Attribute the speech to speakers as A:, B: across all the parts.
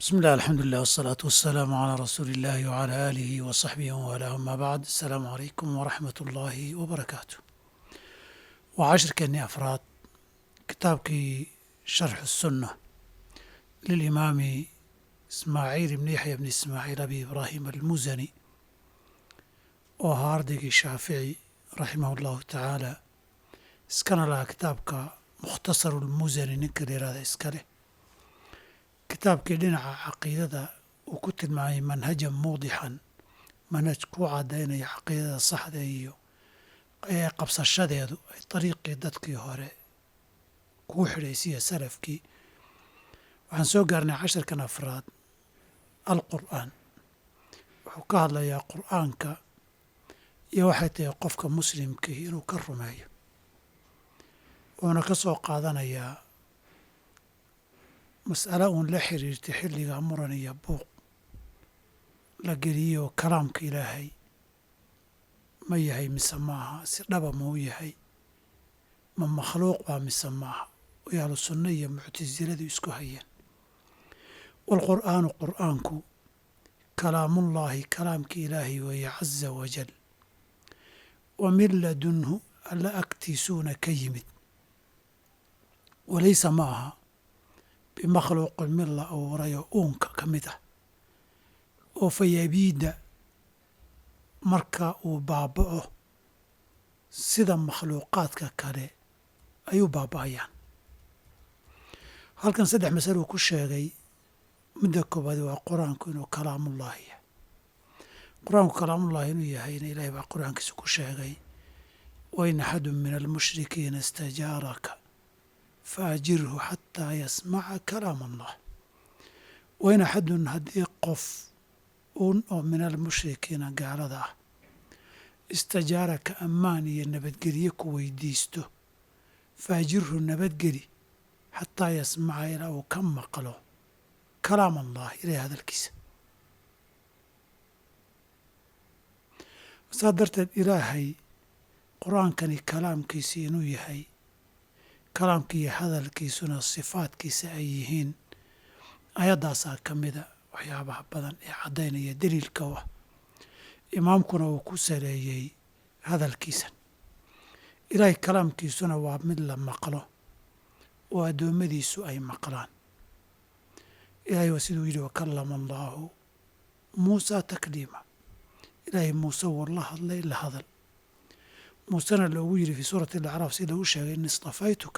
A: بسم الله الحمد لله والصلاة والسلام على رسول الله وعلى آله وصحبه وموالاه أما بعد السلام عليكم ورحمة الله وبركاته وعشر كني أفراد كتابك شرح السنة للإمام إسماعيل بن يحيى بن إسماعيل أبي إبراهيم المزني وهاردق الشافعي رحمه الله تعالى اسكن لها كتابك مختصر المزني نكر هذا اسكله kitaabkii dhinaca caqiidada uu ku tilmaamay manhajan muudixan manhaj ku caddaynaya caqiidada saxda iyo ee qabsashadeedu ay dariiqii dadkii hore kugu xidhaysiya salafkii waxaan soo gaarnay casharkan afraad alqur'aan wuxuu ka hadlayaa qur'aanka iyo waxay tahay qofka muslimkii inuu ka rumeeyo wuuna ka soo qaadanayaa mas'alo uun la xiriirtay xilliga muran iyo buuq la geliyo kalaamka ilaahay ma yahay mise maaha si dhaba ma u yahay ma makhluuq baa mise maaha way ahlu sunno iyo muctasiladu isku hayeen waalqur'aanu qur'aanku kalaamullaahi kalaamka ilaahay weeye caza wajal wa min ladunhu alla agtiisuuna ka yimid walaysa ma aha bimakhluuqin mid la abuuray oo uunka ka mid ah oo fayabiidda marka uu baaba'o sida makhluuqaadka kale ayuu baaba'ayaan halkan saddex masale uu ku sheegay midda koobaad waa qur-aanku inuu kalaamullaahi yahay qur-aanku kalaamullaahi inuu yahayna ilaahay baa qur-aankiisa ku sheegay wain axadun min almushrikiina istajaaraka faajirhu xataa yasmaca kalaam allah wain axadun haddii qof uun oo min almushrikiina gaalada ah istajaaraka ammaan iyo nabadgelye ku weydiisto faajirhu nabadgeli xataa yasmaca ilaa uu ka maqlo kalaam allah ilahay hadalkiisa saa darteed ilaahay qur-aankani kalaamkiisi inuu yahay kalaamki iyo hadalkiisuna sifaadkiisa ay yihiin ayaddaasaa ka mida waxyaabaha badan ee caddaynaya deliilka u ah imaamkuna uu ku saleeyey hadalkiisan ilaahay kalaamkiisuna waa mid la maqlo oo addoommadiisu ay maqlaan ilaahay waa siduu yidhi wakallama allaahu muusaa takliima ilaahay muuse wuu la hadlay la hadal muusena loogu yidhi fii suurati alacraaf si lagu sheegay in istafaytuka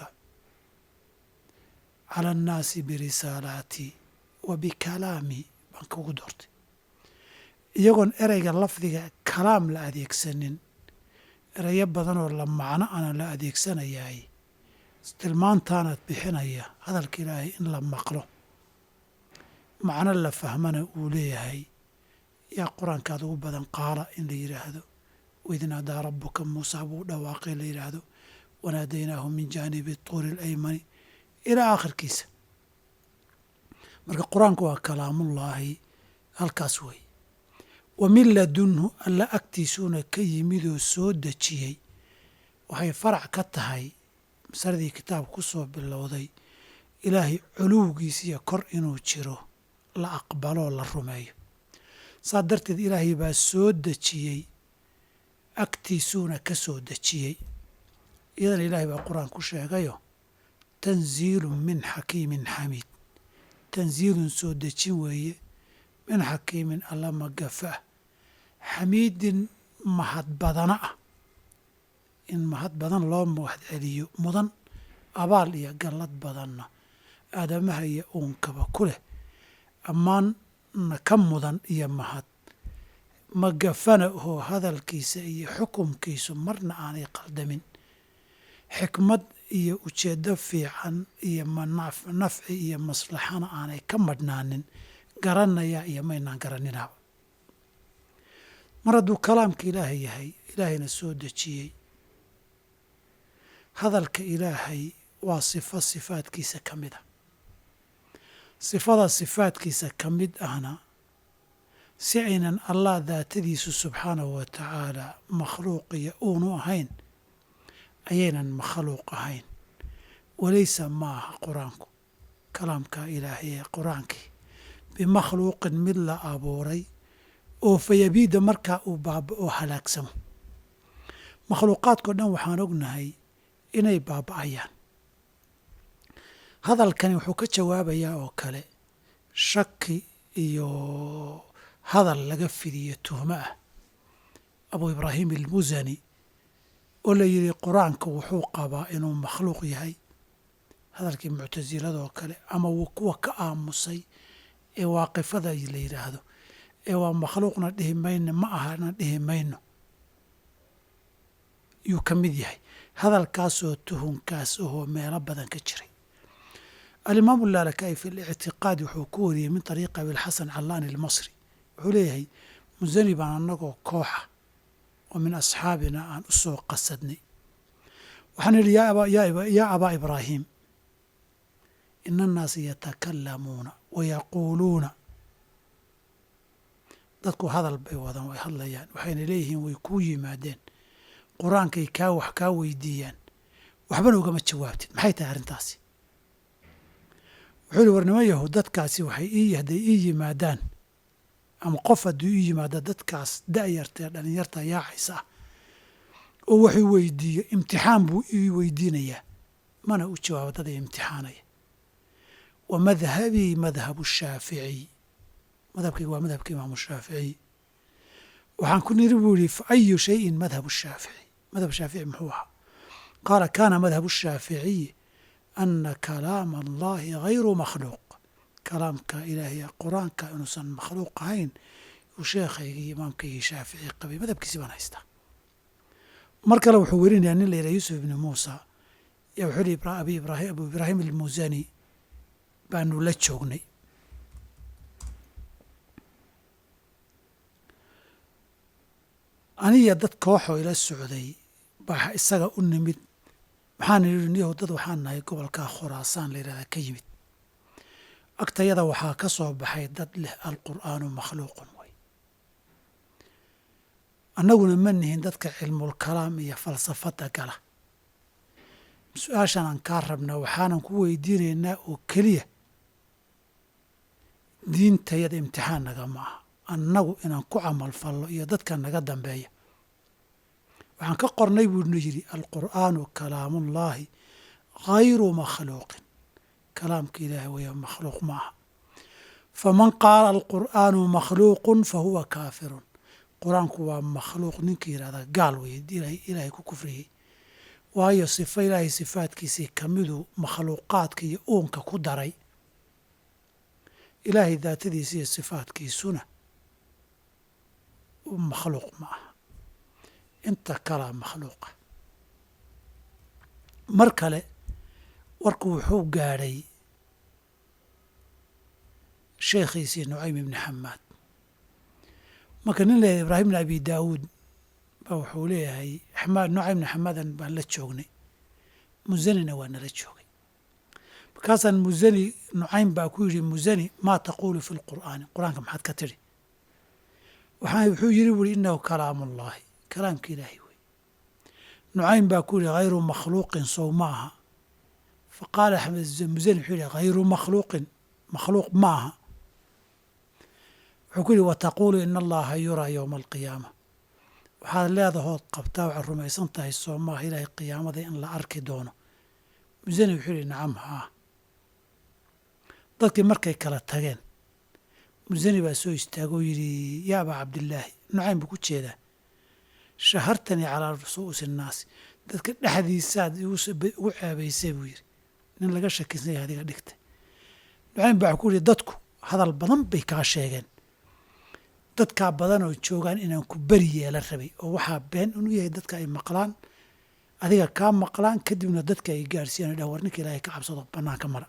A: cala annaasi birisaalaatii wa bikalaamii baan kugu doortay iyagoon ereyga lafdiga kalaam la adeegsanin ereyo badanoo la macno ana la adeegsanayaay tilmaantaanaad bixinaya hadalka ilaahay in la maqlo macno la fahmana uu leeyahay yaa qur-aankaad ugu badan qaala in la yidhaahdo waid naadaa rabuka muusaa buu dhawaaqay la yidhaahdo wanaadaynaahu min jaanibi tuuri alaymani ilaa aakhirkiisa marka qur-aanku waa kalaamullaahi halkaas wey wa min ladunhu alla agtiisuuna ka yimidoo soo dejiyey waxay farac ka tahay masaladii kitaabka ku soo bilowday ilaahay culuwgiisiyo kor inuu jiro la aqbaloo la rumeeyo saa darteed ilaahay baa soo dejiyey agtiisuuna ka soo dejiyey iyadana ilaahay baa qur-aan ku sheegayo tanziilun min xakiimin xamiid tanziilun soo dejin weeye min xakiimin alla magafa ah xamiidin mahad badana ah in mahad badan loo mahad celiyo mudan abaal iyo gallad badanna aadamaha iyo uunkaba ku leh ammaanna ka mudan iyo mahad magafana oo hadalkiisa iyo xukumkiisu marna aanay qaldamin xikmad iyo ujeeddo fiican iyo nafci iyo maslaxana aanay ka madhnaanin garanaya iyo maynaan garaninaaba mar hadduu kalaamka ilaahay yahay ilaahayna soo dejiyey hadalka ilaahay waa sifo sifaadkiisa ka mid a sifada sifaadkiisa ka mid ahna si aynan allah daatadiisu subxaanahu wa tacaala makhluuq iyo uunu ahayn ayaynan makhluuq ahayn walaysa ma aha qur-aanku kalaamka ilaahay ee qur-aankii bimakhluuqin mid la abuuray oo fayabiida markaa uu baaba'oo halaagsamo makhluuqaadkao dhan waxaan ognahay inay baaba'ayaan hadalkani wuxuu ka jawaabayaa oo kale shaki iyo hadal laga fidiyo tuhmo ah abu ibraahim almusani oo la yidhi qur-aanka wuxuu qabaa inuu makhluuq yahay hadalkii muctasilada oo kale ama wuu kuwa ka aamusay ee waaqifada la yidhaahdo ee waa makhluuqna dhihi mayno ma ahana dhihi mayno yuu ka mid yahay hadalkaasoo tuhunkaas ahoo meelo badan ka jiray alimaamu laalaka'i fi lictiqaad wuxuu ku wariyey min طariiqi abilxasan callaani almasri wuxuu leeyahay musani baan annagoo kooxa oo min asxaabina aan u soo qasadnay waxaan idhi yaa abaa ibraahim ina annaasa yatakalamuuna wayaquuluuna dadku hadal bay wadaan way hadlayaan waxayna leeyihiin way kuu yimaadeen qur-aankay kaa wax kaa weydiiyaan waxbana ugama jawaabtid maxay tahay arrintaasi wuxuu ihi war niman yahu dadkaasi waxay ii hadday ii yimaadaan ama qof hadduu ii yimaado dadkaas da'yartae dhallinyarta yaacaysa ah oo waxuu weydiiyo imtixaan buu ii weydiinayaa mana u jawaabo dad ay imtixaanaya wa madhabii madhabu shaaficiy madhabkayga waa madhabka imaamu shaaficiy waxaan ku niri buu yihi fa ayu shayin madhabu shaafici madhab shaafici muxuu ahaa qaala kaana madhabu shaaficiyi ana kalaama allahi hayru makhluuq kalaamka ilaahay qur-aanka inuusan makhluuq ahayn uu sheekhaygii imaamkaygii shaafici qabay madhabkiisi baan haystaa mar kale wuxuu werinayaa nin la yidhaha yuusuf ibni muusa yaa wuxuu yihi abi ibraahim abu ibraahim almusani baanu la joognay aniya dad kooxoo ila socday baa isaga u nimid maxaana yidhi niyahow dad waxaan nahay gobolkaa khuraasaan la yidhahdaa ka yimid agtayada waxaa ka soo baxay dad leh alqur'aanu makhluuqun way annaguna ma nihin dadka cilmulkalaam iyo falsafadda gala su-aashan aan kaa rabnaa waxaanan ku weydiinaynaa oo keliya diintayada imtixaan naga ma aha annagu inaan ku camal fallo iyo dadka naga dambeeya waxaan ka qornay buuna yidhi alqur'aanu kalaamullaahi hayru makhluuqin kalaamka ilaahay weya makhluuq ma aha faman qaala alqur'aanu makhluuqun fa huwa kaafirun qur-aanku waa makhluuq ninka yidhahda gaal weye ilaahay ku kufriyey waayo sifo ilaahay sifaadkiisii kamiduu makhluuqaadka iyo uunka ku daray ilaahay daatadiisa iyo sifaadkiisuna makhluuq ma aha inta kalaa makhluuqa mar kale warku wuxuu gaadhay sheekhiisii nucaym ibni xamaad marka nin leeyahay ibraahim bn abi daawuud baa wuxuu leeyahay xamaad nucaym bni xamaadan baan la joognay musanina waa nala joogay markaasaan musani nucaym baa ku yidhi musani maa taquulu fi lqur'aani qur-aanka maxaad ka tidhi waxaa wuxuu yidhi buuri inahu kalaamullaahi kalaamka ilaahay wey nucaym baa ku yidhi hayru makhluuqin sow ma aha fa qaala musani wuxuu yidhi hayru makhluuqin makhluuq ma aha wuxuu ku yidhi wataquulu ina allaha yuraa yowma alqiyaama waxaad leedahood qabtaa waxaad rumaysan tahay soo maaha ilaahay qiyaamada in la arki doono musani wuxuu yidhi nacam haa dadkii markay kala tageen musani baa soo istaagoo yidhi yaa abaa cabdillaahi nucaym buu ku jeedaa shahartanii calaa rusuusi innaasi dadka dhexdiisaad ugu ceebaysay buu yidhi nin laga shakisan yahay adiga dhigtay nucaym baa ku yidhi dadku hadal badan bay kaa sheegeen dadkaa badan oo joogaan inaan ku beri yeela rabay oo waxaa been inuu yahay dadka ay maqlaan adiga kaa maqlaan kadibna dadka ay gaadhsiiyan o dhah war ninka ilaahay ka cabsado bannaanka mara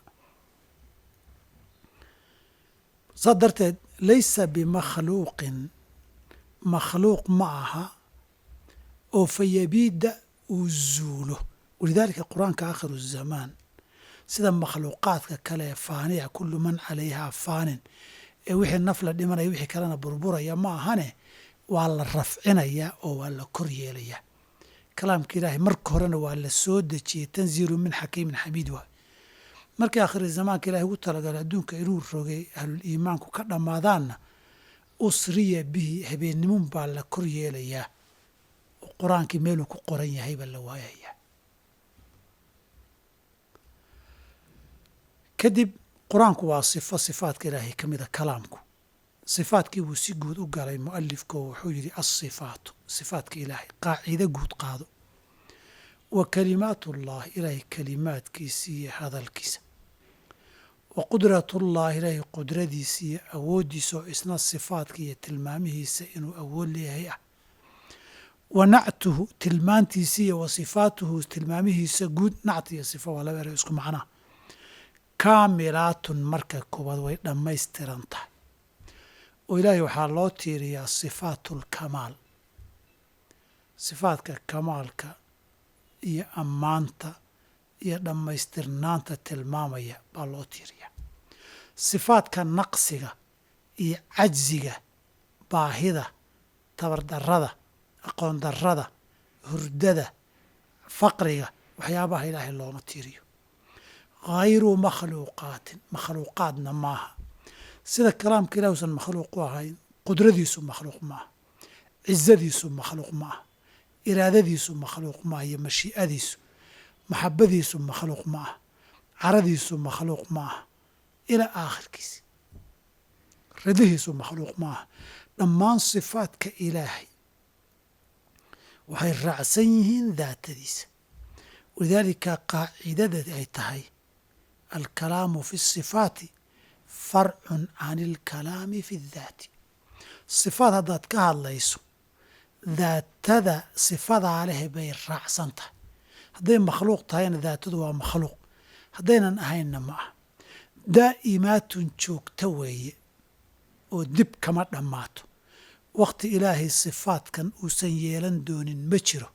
A: saa darteed laysa bimakhluuqin makhluuq ma aha oo fayabiida uu zuulo walidaalika qur-aanka aakhiru zamaan sida makhluuqaadka kale ee faaniya kullu man calayhaa faanin ee wixii naf la dhimanaya wixii kalena burburaya ma ahane waa la rafcinayaa oo waa la kor yeelayaa kalaamka ilaahay marka horena waa la soo dejiyey tanziilu min xakiimin xamiid waay markii akhiri zamaanka ilahay ugu talagalay adduunka inuu rogay ahlul iimaanku ka dhammaadaanna usriya bihi habeennimun baa la kor yeelayaa oo qur-aankii meeluu ku qoran yahay baa la waayayaa kadib qur-aanku waa sifo sifaadka ilaahay ka mida kalaamku sifaadkii buu si guud u galay mu'alifko wuxuu yidhi alsifaatu sifaadka ilaahay qaacido guud qaado wa kalimaatullahi ilaahay kalimaadkiisa iyo hadalkiisa wa qudratullahi ilaahay qudradiisa iyo awooddiisa oo isna sifaadka iyo tilmaamihiisa inuu awood leeyahay ah wa nactuhu tilmaantiisa iyo wa sifaatuhu tilmaamihiisa guud nacti iyo sifa waa laba ere isku macnaa kaamilaatun marka koowaad way dhammaystiran tahay oo ilaahay waxaa loo tiiriyaa sifaatulkamaal sifaadka kamaalka iyo ammaanta iyo dhammaystirnaanta tilmaamaya baa loo tiiriyaa sifaadka naqsiga iyo cajsiga baahida tabardarrada aqoon darrada hurdada faqriga waxyaabaha ilaahay looma tiiriyo hayru makhluuqaatin makhluuqaadna maaha sida kalaamka ilahi usan makhluuq u ahayn qudradiisu makhluuq maaha cizadiisu makhluuq maaha iraadadiisu makhluuq maaha iyo mashii'adiisu maxabadiisu makhluuq ma aha caradiisu makhluuq ma aha ilaa aakhirkiisi radihiisu makhluuq ma aha dhammaan sifaadka ilaahay waxay raacsan yihiin daatadiisa walidaalika qaacidada ay tahay alkalaamu fi sifaati farcun can ilkalaami fi daati sifaad haddaad ka hadlayso daatada sifadaa leh bay raacsan tahay hadday makhluuq tahayna daatadu waa makhluuq haddaynan ahaynna ma ah daa'imaatun joogta weeye oo dib kama dhammaato wakhti ilaahay sifaadkan uusan yeelan doonin ma jiro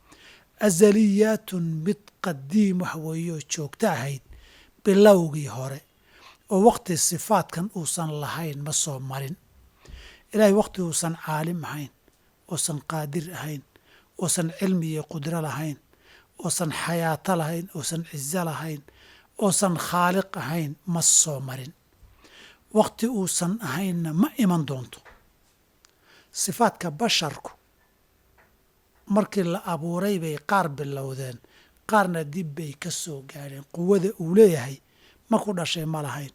A: azaliyaatun mid qadiim wax weeye oo joogto ahayd bilowgii hore oo wakhti sifaadkan uusan lahayn ma soo marin ilaahay wakhti uusan caalim ahayn oosan qaadir ahayn oosan cilmi iyo qudro lahayn oosan xayaato lahayn oosan cizo lahayn oosan khaaliq ahayn ma soo marin wakhti uusan ahaynna ma iman doonto sifaadka basharku markii la abuuray bay qaar bilowdeen qaarna dib bay ka soo gaadheen quwada uu leeyahay markuu dhashay ma lahayn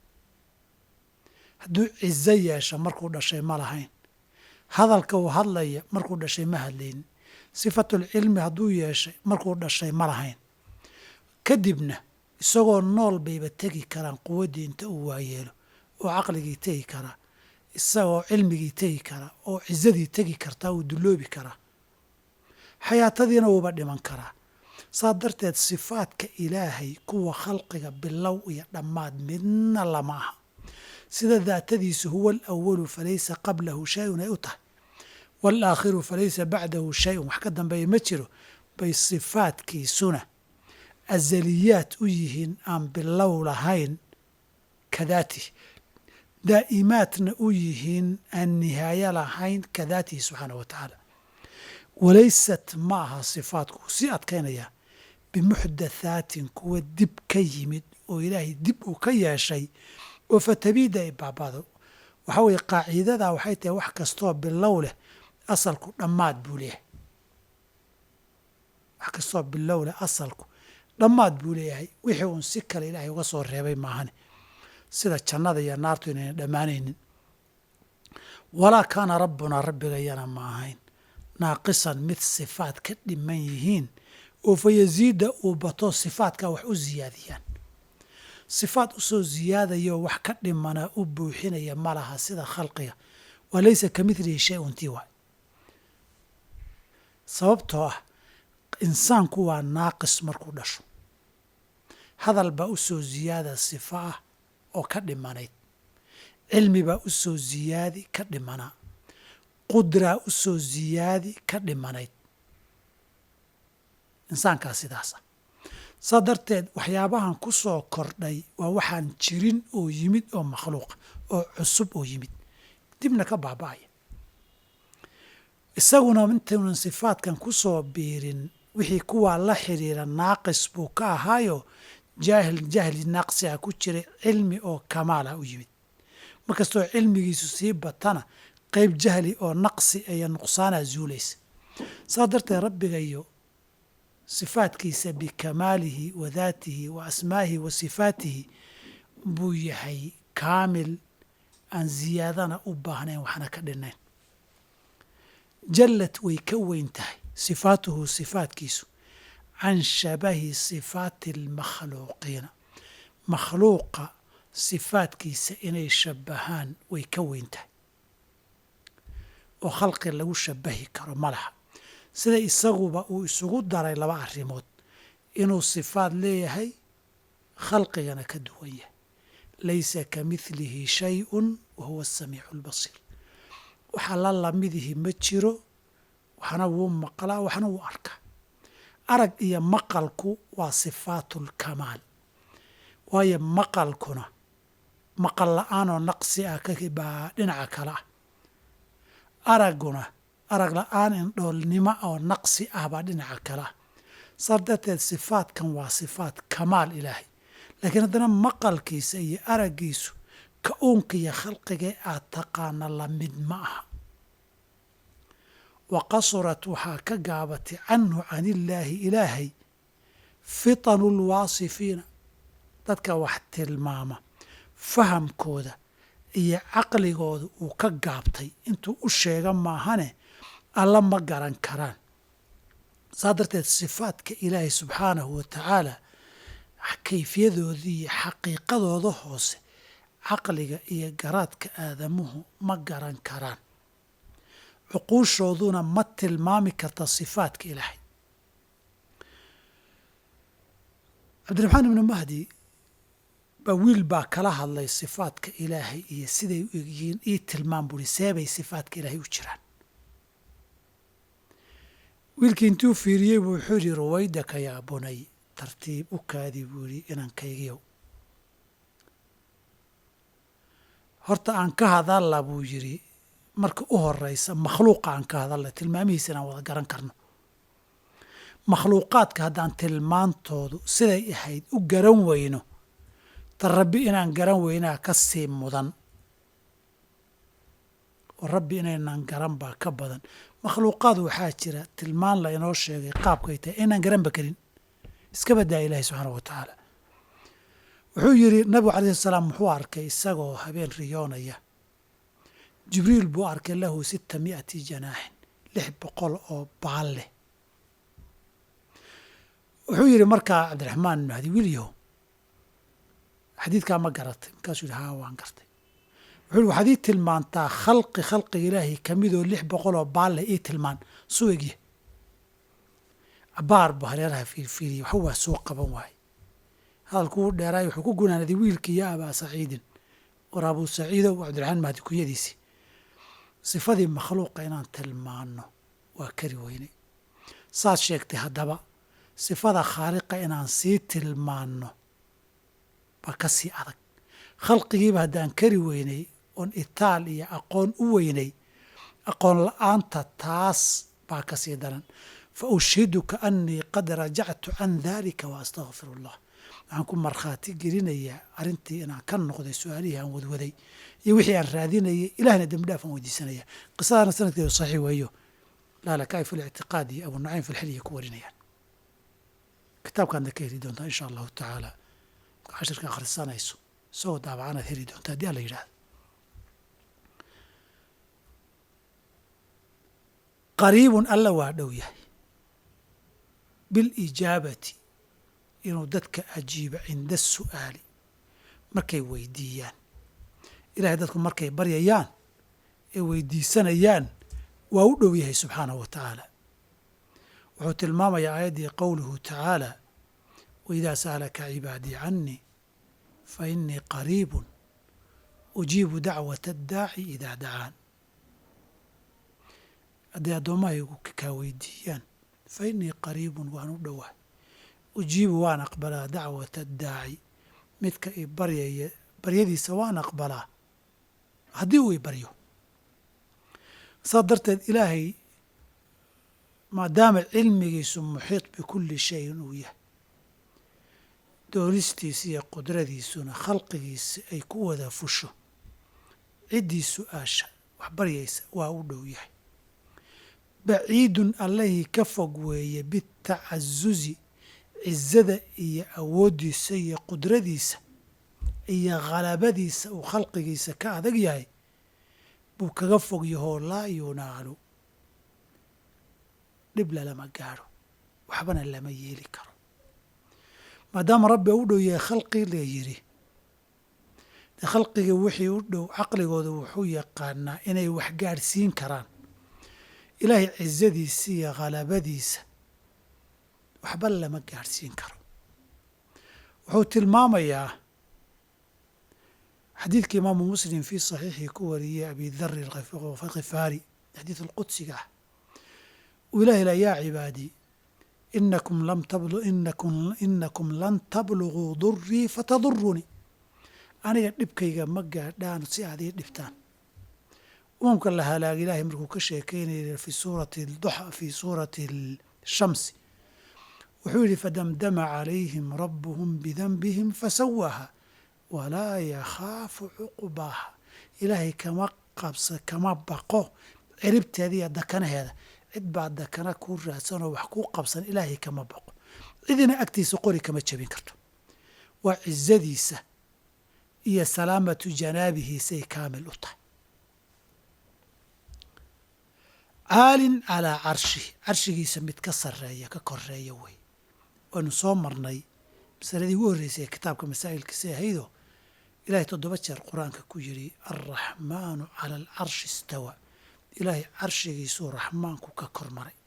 A: hadduu cizo yeesho markuu dhashay ma lahayn hadalka uu hadlaya markuu dhashay ma hadlaynin sifatulcilmi hadduu yeeshay markuu dhashay ma lahayn kadibna isagoo nool bayba tegi karaan quwaddii inta uu waayeelo oo caqligii tegi karaa isagoo cilmigii tegi karaa oo cizadii tegi kartaa uu dulloobi karaa xayaatadiina wuuba dhiman karaa saa darteed sifaadka ilaahay kuwa khalqiga bilow iyo dhammaad midna lama aha sida daatadiisu huwa alawalu falaysa qablahu shay-un ay u tahay waalaakhiru falaysa bacdahu shay-un wax ka dambeeya ma jiro bay sifaadkiisuna azaliyaad u yihiin aan bilow lahayn kadaatihi daa'imaadna u yihiin aan nihaayo lahayn kadaatihi subxaanah wa tacaala walaysat ma aha sifaadku uu sii adkaynayaa bimuxdathaatin kuwa dib ka yimid oo ilaahay dib uu ka yeeshay oo fatabiida ay baabado waxaa weeye qaaciidadaa waxay tahay wax kastoo bilow leh asalku dhammaad buu leeyahay wax kastoo bilow leh asalku dhammaad buu leeyahay wixii uun si kale ilaahay uga soo reebay maahane sida jannada iyo naartu inayna dhammaanaynin walaa kaana rabbunaa rabbigayana ma ahayn naaqisan mid sifaad ka dhiman yihiin oo fa yasiida uu bato sifaadka wax u siyaadiyaan sifaad usoo siyaadayo wax ka dhimanaa u buuxinaya ma laha sida khalqiga waa laysa ka midlihi shay un tii waay sababtoo ah insaanku waa naaqis markuu dhasho hadal baa u soo siyaada sifa ah oo ka dhimanayd cilmi baa u soo siyaadi ka dhimanaa qudraa u soo siyaadi ka dhimanayd insaankaa sidaasa saa darteed waxyaabahan ku soo kordhay waa waxaan jirin oo yimid oo makhluuqa oo cusub oo yimid dibna ka baaba'aya isaguna intaynan sifaadkan ku soo biirin wixii kuwaa la xidhiira naaqis buu ka ahaayo jaahil jahli naqsiha ku jiray cilmi oo kamaala u yimid markastoo cilmigiisu sii batana qeyb jahli oo naqsi iyo nuqsaana zuulaysa saa darteed rabbiga iyo sifaadkiisa bikamaalihi wa daatihi wa asmaa'ihi wa sifaatihi buu yahay kaamil aan ziyaadana u baahnayn waxna ka dhinayn jallad way ka weyn tahay sifaatuhu sifaatkiisu can shabahi sifaati almakhluuqiina makhluuqa sifaadkiisa inay shabbahaan way ka weyn tahay oo khalqi lagu shabahi karo ma laha sida isaguba uu isugu daray laba arrimood inuu sifaad leeyahay khalqigana ka duwan yahay laysa ka midlihi shay-un wa huwa asamiicu albasiir waxaa la lamidihi ma jiro waxna wuu maqlaa waxna wuu arkaa arag iyo maqalku waa sifaatu lkamaal waayo maqalkuna maqal la-aanoo naqsi ah baa dhinaca kale ah aragguna arag la-aan indhoolnimo oo naqsi ah baa dhinaca kale ah saas darteed sifaadkan waa sifaat kamaal ilaahay laakiin haddana maqalkiisa iyo araggiisu ka uunka iyo khalqigee aad taqaana la mid ma aha wa qasurat waxaa ka gaabatay canhu can illaahi ilaahay fitanu lwaasifiina dadka wax tilmaama fahamkooda iyo caqligooda uu ka gaabtay intuu u sheega maahane alla ma garan karaan saa darteed sifaadka ilaahay subxaanahu wa tacaala kayfiyadoodii iyo xaqiiqadooda hoose caqliga iyo garaadka aadamuhu ma garan karaan cuquushooduna ma tilmaami karta sifaadka ilaahay cabdiraxmaan ibnu mahdi baa wiil baa kala hadlay sifaadka ilaahay iyo siday u egyihiin ii tilmaam buuri seebay sifaadka ilaahay u jiraan wiilkii intuu fiiriyey buu wuxuu yidhi ruwaydaka yaa bunay tartiib u kaadi buu yidhi inankaygiyow horta aan ka hadalla buu yidhi marka u horeysa makhluuqa aan ka hadalla tilmaamihiisa inaan wada garan karno makhluuqaadka haddaan tilmaantoodu siday ahayd u garan weyno ta rabbi inaan garan weynaa ka sii mudan oo rabbi inaynaan garan baa ka badan makhluuqaad waxaa jira tilmaan la inoo sheegay qaabkay tahay inaan garanba karin iska badaa ilaahi subxaana wa tacaala wuxuu yidhi nabigu calayhi salaam muxuu arkay isagoo habeen riyoonaya jibriil buu arkay lahu sita mi'ati janaaxin lix boqol oo baal leh wuxuu yidhi markaa cabdiraxmaan ibnu hadi wiilyahow xadiidkaa ma garatay markaasuu yidhi haa waan gartay wuxuu yidhi waxaad ii tilmaantaa khalqi khalqiga ilaahay ka midoo lix boqol oo baal leh ii tilmaan suu egya cabaar buu hareeraha fiirfiiriyey waxa waa soo qaban waaye hadalkuu dheeraay wuxuu ku gunaanaday wiilkii ya abaa saciidin war abuu saciidow cabdiraxmaan mahdi kunyadiisii sifadii makhluuqa inaan tilmaanno waa kari weynay saad sheegtay haddaba sifada khaaliqa inaan sii tilmaanno baa ka sii adag khalqigiiba haddaan kari weynay oon itaal iyo aqoon u weynay aqoon la-aanta taas baa ka sii daran fa ushhiduka annii qad rajactu can dalika wa astaqfiru allah waxaan ku markhaati gelinayaa arrintii inaan ka noqday su-aalihii aan wadwaday iyo wixii aan raadinayay ilahna dembi dhaaf aan weydiisanaya qisadana sanadkeedu saxiix weeyo laalakaai fi lictiqaad iyo abu nucaym fi lxilya ku warinayaan kitaabkaadna ka heli doontaa insha allahu tacaala cashirka akhrisanayso isagoo daabacanaad heli doonta haddii alla yidhahdo qariibun alla waa dhow yahay bilijaabati inuu dadka ajiibo cinda su'aali markay weydiiyaan ilahay dadku markay baryayaan ee weydiisanayaan waa u dhow yahay subxaanahu wa tacaala wuxuu tilmaamayaa aayaddii qowluhu tacaala waidaa sa'alaka cibaadii cannii fa innii qariibun ujiibu dacwata addaaci idaa dacaan hadday addoommahaygu kaa weydiiyaan fa innii qariibun waan u dhowaa ujiibu waan aqbalaa dacwata addaaci midka i baryaya baryadiisa waan aqbalaa haddii uu i baryo saas darteed ilaahay maadaama cilmigiisu muxiiط bikulli shayin uu yahay doonistiisa iyo qudradiisuna khalqigiisa ay ku wada fusho ciddii su-aasha wax baryaysa waa u dhow yahay baciidun allihii ka fog weeye bitacasuzi cizada iyo awooddiisa iyo qudradiisa iyo khalabadiisa uu khalqigiisa ka adag yahay buu kaga fog yahoo laa yunaalu dhib lalama gaadho waxbana lama yeeli karo maadaama rabbi u dhow yahay khalqi la yidhi dee khalqiga wixii u dhow caqligooda wuxuu yaqaanaa inay wax gaadhsiin karaan ilaahay cizadiisa iyo khalabadiisa waxba lama gaadhsiin karo wuxuu tilmaamayaa xadiidka imaamu muslim fii saxiixii ku wariyey abi dari khifaari xadiid alqudsiga ah uu ilahi la yaa cibaadii inakum lam tablu inakum inakum lan tabluguu durii fatadurunii aniga dhibkayga ma gaadhaan si aad ii dhibtaan umamka la halaag ilaahay markuu ka sheekeynaya fi suurati duxa fi suurati shamsi wuxuu yidhi fadamdama calayhim rabuhum bidanbihim fasawaaha walaa yakhaafu cuqbaaha ilaahay kama qabsa kama baqo ciribteeda iyo dakanaheeda cid baa dakana kuu raadsan oo wax kuu qabsan ilaahay kama baqo cidina agtiisa qori kama jebin karto waa cizadiisa iyo salaamatu janaabihiisay kaamil u tahay caalin calaa carshihi carshigiisa mid ka sarreeya ka koreeya wey waynu soo marnay masaladii ugu horreysay ee kitaabka masaa'ilkiisa ahaydoo ilaahay toddoba jeer qur-aanka ku yidhi alraxmaanu cala alcarshi istawa ilaahay carshigiisuu raxmaanku ka kor maray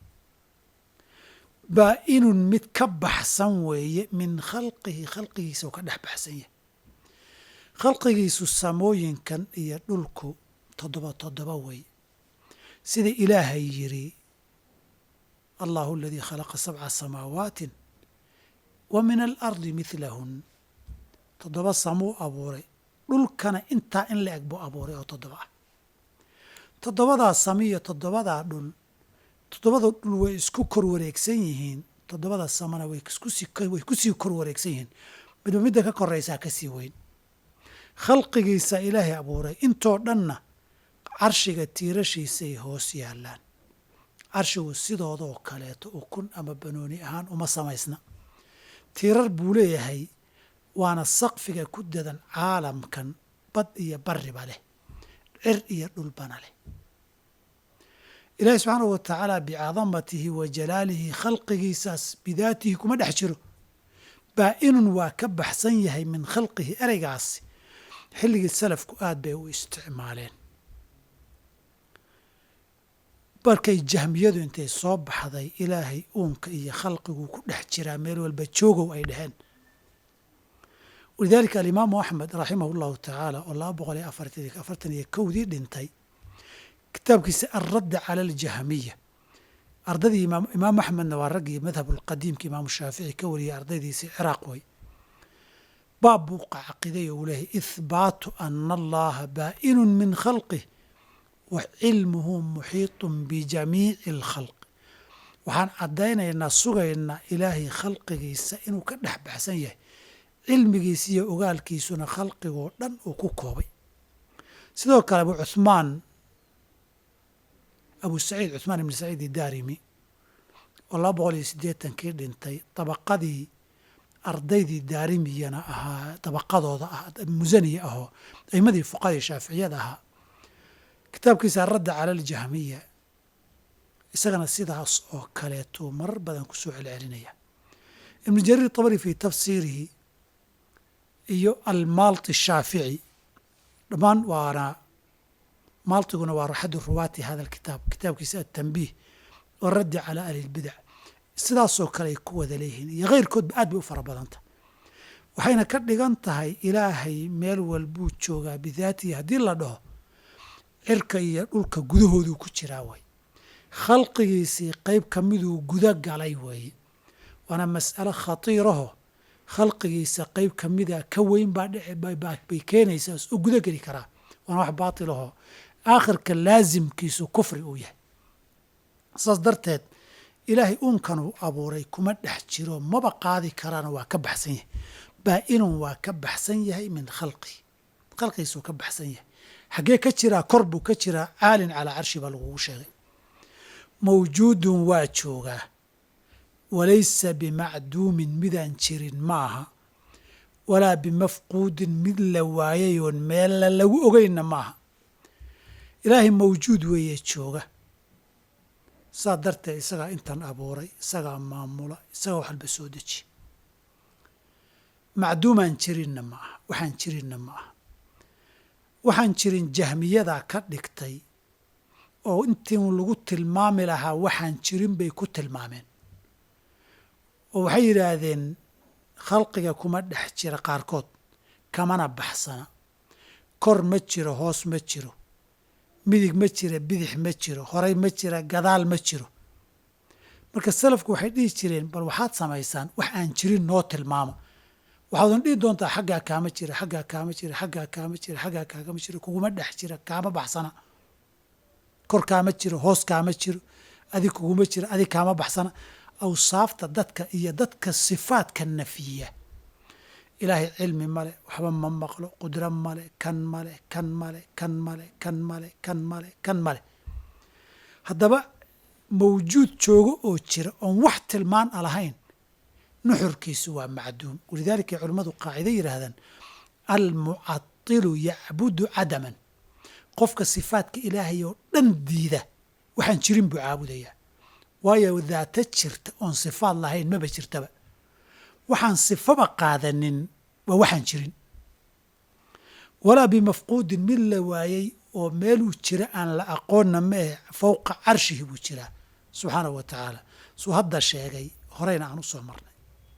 A: baa-inun mid ka baxsan weeye min khalqihi khalqigiisa oo ka dhex baxsan yahay khalqigiisu samooyinkan iyo dhulku toddoba toddoba wey sida ilaahay yidhi allahu aladii khalaqa sabca samaawaatin wa min alardi midlahun toddoba samuu abuuray dhulkana intaa in la eg buu abuuray oo toddoba ah toddobadaa sami iyo toddobadaa dhul toddobada dhul way isku kor wareegsan yihiin toddobada samana way way kusii kor wareegsan yihiin midba midda ka koraysaa ka sii weyn khalqigiisa ilaahay abuuray intoo dhanna carshiga tiirashiisay hoos yaallaan carshigu sidoodoo kaleeto ukun ama banooni ahaan uma samaysna tiirar buu leeyahay waana saqfiga ku dadan caalamkan bad iyo barriba leh cir iyo dhulbana leh ilaahi subxaanahu wa tacaala bicadamatihi wa jalaalihi khalqigiisaas bidaatihi kuma dhex jiro baa-inun waa ka baxsan yahay min khalqihi ereygaasi xilligii salafku aad bay u isticmaaleen markay jahmiyadu intay soo baxday ilaahay uunka iyo khalqiguu ku dhex jiraa meel walba joogow ay dhaheen walidaalika alimaamu axmed raximahu llahu tacaala oo laba boqol iyo afartan iyo kowdii dhintay kitaabkiisa alradda cala aljahmiya ardadii imaam axmedna waa raggii madhab alqadiimka imaamu shaafici ka wariyay ardaydiisii ciraaq way baab buu caqiday oo uu leehay ihbaatu ana allaha baa'inun min khalqih wa cilmuhu muxiitun bijamiici alkhalqi waxaan caddaynaynaa sugaynaa ilaahay khalqigiisa inuu ka dhex baxsan yahay cilmigiisa iyo ogaalkiisuna khalqigoo dhan uu ku koobay sidoo kale abu cuhmaan abu saciid cuhmaan ibni saciid idaarimi oo laba boqol iyo siddeetankii dhintay dabaqadii ardaydii daarimiyana ahaa dabaqadooda ah musaniya ahoo aimadii fuqadii shaaficiyada ahaa kitaabkiisa aradda cala aljahmiya isagana sidaas oo kaleetuu marar badan ku soo celcelinaya ibnu jariir tabari fii tafsiirihi iyo almaalti shaafici dhammaan waana maaltiguna waa axadu ruwaati hada alkitaab kitaabkiisa atanbiih oo raddi calaa ahli lbidac sidaasoo kale ay ku wada leeyihiin iyo keyrkoodba aad bay u fara badanta waxayna ka dhigan tahay ilaahay meel walbuu joogaa bidaatihi haddii la dhaho cirka iyo dhulka gudahooduu ku jiraa way khalqigiisii qeyb ka miduu guda galay weeye waana mas'alo khatiiraho khalqigiisa qeyb ka mida ka weyn baa dhbay keenaysaa oo guda geli karaa waana wax baatilaho aakhirka laasimkiisu kufri uu yahay saas darteed ilaahay uunkanuu abuuray kuma dhex jiro maba qaadi karaana waa ka baxsan yahay baa-inun waa ka baxsan yahay min khalqi khalqigiisuu ka baxsan yahay xaggee ka jiraa kor buu ka jiraa caalin calaa carshi baa lagugu sheegay mawjuudun waa joogaa walaysa bimacduumin midaan jirin ma aha walaa bimafquudin mid la waayayoon meella lagu ogeynna ma aha ilaahay mawjuud weeye jooga saa darteed isagaa intan abuuray isagaa maamula isagaa waxalba soo deji macduumaan jirinna ma aha waxaan jirinna ma aha waxaan jirin jahmiyadaa ka dhigtay oo intii lagu tilmaami lahaa waxaan jirin bay ku tilmaameen oo waxay yidhaahdeen khalqiga kuma dhex jira qaarkood kamana baxsana kor ma jiro hoos ma jiro midig ma jira bidix ma jiro horay ma jira gadaal ma jiro marka salafku waxay dhihi jireen bal waxaad samaysaan wax aan jirin noo tilmaama waxaadan dhihi doontaa xaggaa kaama jira xaggaa kaama jira xaggaa kaama jira xaggaa kaagama jira kuguma dhex jira kaama baxsana kor kaama jiro hoos kaama jiro adig kuguma jira adig kaama baxsana awsaafta dadka iyo dadka sifaadka nafiya ilaahay cilmi male waxba ma maqlo qudro male kan male kan male kan male kan male kan male kan male haddaba mawjuud joogo oo jira oon wax tilmaan a lahayn nuxurkiisu waa macduum walidaalika ay culimmadu qaacida yidhaahdaan almucadilu yacbudu cadaman qofka sifaadka ilaahay oo dhan diida waxaan jirin buu caabudayaa waayo daata jirta oon sifaad lahayn maba jirtaba waxaan sifaba qaadanin waa waxaan jirin walaa bimafquudin mid la waayey oo meeluu jira aan la aqoonna maahe fowqa carshihi buu jiraa subxaanahu wa tacaala suu hadda sheegay horeyna aan u soo marnay